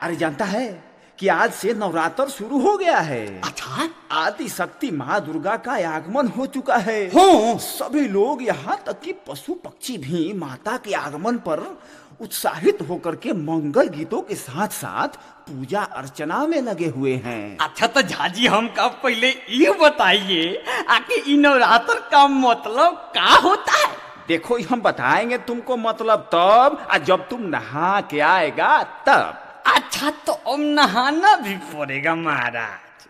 अरे जानता है कि आज से नवरात्र शुरू हो गया है अच्छा आदि शक्ति माँ दुर्गा का आगमन हो चुका है हो सभी लोग यहाँ तक कि पशु पक्षी भी माता के आगमन पर उत्साहित होकर के मंगल गीतों के साथ साथ पूजा अर्चना में लगे हुए हैं अच्छा तो झाजी हमका पहले ये बताइए आके इ नवरात्र का मतलब का होता है देखो ये हम बताएंगे तुमको मतलब तब और जब तुम नहा के आएगा तब अच्छा तो अब नहाना भी पड़ेगा महाराज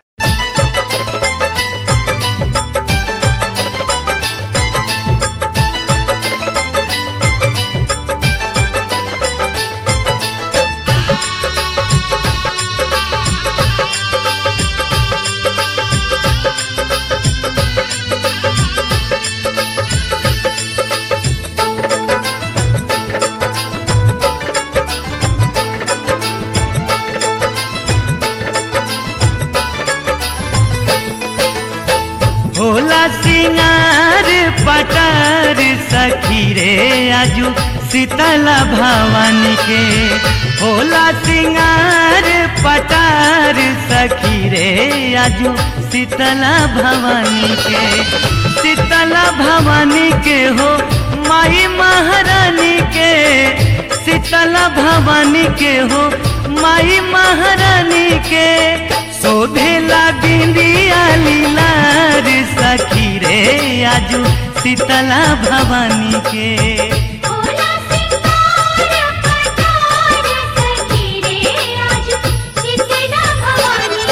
होला सिंगार पटार सखी रे आजू शीतला भवानी के होला सिंगार पटार सखी रे आजू शीतला भवानी के शीतला भवानी के हो माई महारानी के शीतला भवानी के हो माई महारानी के शोभेला बिंदिया लीलार सखी रे आजू शीतला भवानी के होला सिंगार पटार सखी रे आज शीतला भवानी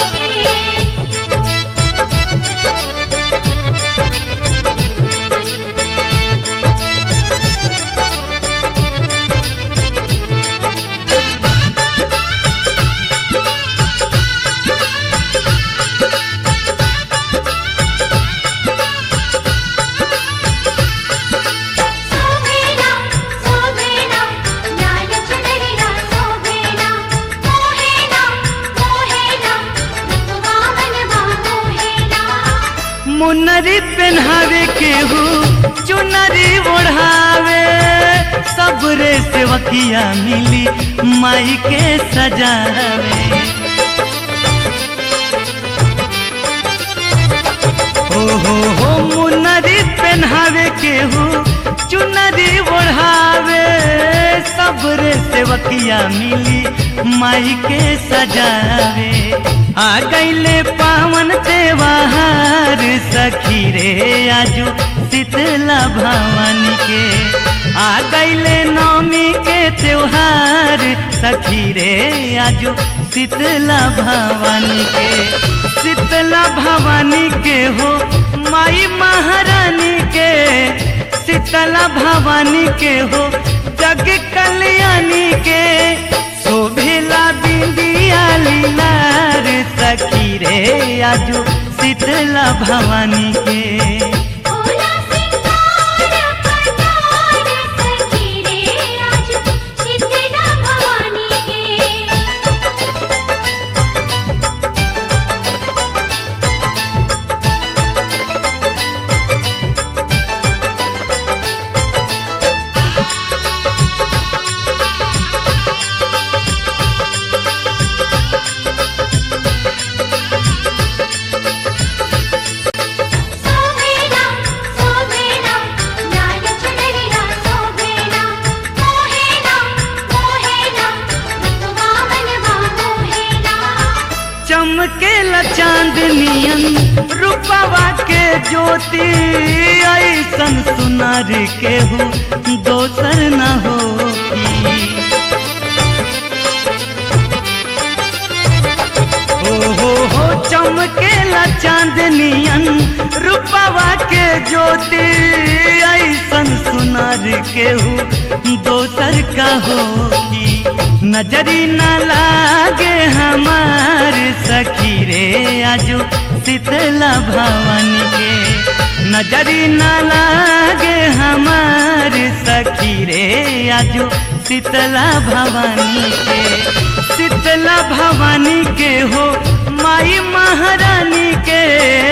सोभेना सोभेना ज्ञान चढ़ेना सोभेना मोहेना मोहेना वामन मोहेना मुनरी पहनावे केहू चुनरी ओढ़ावे सबरे सेवकिया मिली माई के सजावे हो हो हो मुनरी पहनावे केहू चुनरी ओढ़ावे सबरे सेवकिया मिली माई के सजावे आ गईले पावन त्योहार सखी रे आजू शीतला भवानी के आ गईले नवमी के त्योहार सखी रे आजू शीतला भवानी के शीतला भवानी के हो माई महारानी के शीतला भवानी के हो जग कल्याणी के शोभेला बिंदिया लीलार सखी रे आजू शीतला भवानी के होला सिंगार पटार सखी रे आज शीतला भवानी सोभेना सोभेना ज्ञान चढ़ेना सोभेना मोहेना मोहेना वामन मोहेना चमकेला चांदनियन रूपवा के ज्योति ऐसन सुनार केहू दोसर न होगी हो हो हो चमकेला चांदनियन रूपवा के ज्योति ऐसन सुनार केहू दोसर का होगी नजरी न लागे हमार सखी रे आजू शीतला भवानी के नजरी न लागे हमार सखी रे आजू शीतला भवानी के शीतला भवानी के हो माई महारानी के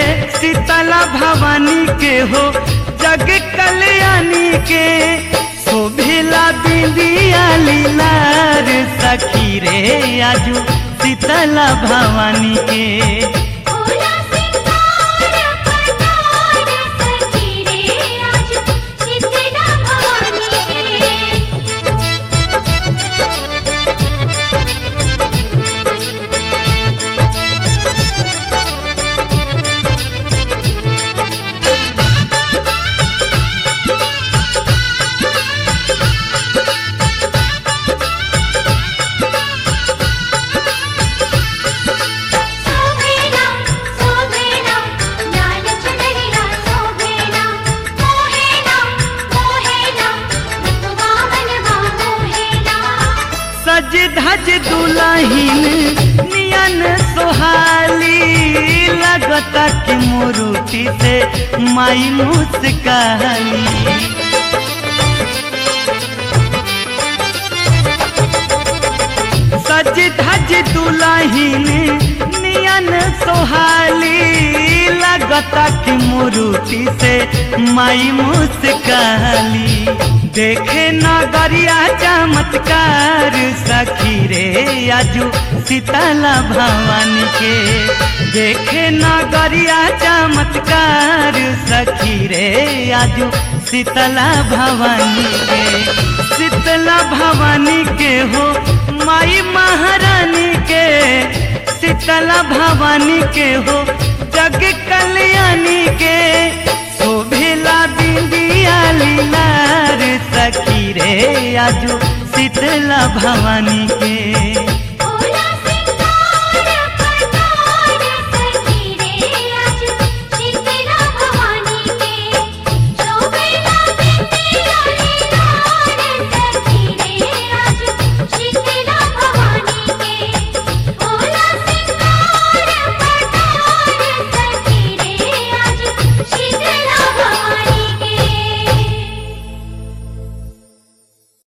शीतला भवानी के हो जग कल्याणी के शोभिला बिंदिया लीलार सखी रे आजू शीतला भवानी के भोला सिंगार पटार सखी रे आज शीतला भवानी के सोभेना सोभेना लाल चुनरिया सोभेना मोहेना मोहेना रुतवा मनवा मोहेना सज धज दुलहिन नियन सोहाली लगता कि मोरूटी से माई मुस्काली सज धज दुलहिन नियन सोहाली लगता कि मुरुति से माई मुस्काली देखे नगरिया चमत्कार सखी रे आजू शीतला भवानी के देखे नगरिया चमत्कार सखी रे आजू शीतला भवानी के शीतला भवानी के हो माई महारानी के शीतला भवानी के हो जग कल्याणी के शोभिला बिंदिया लीलार सखी रे आजू शीतला भवानी के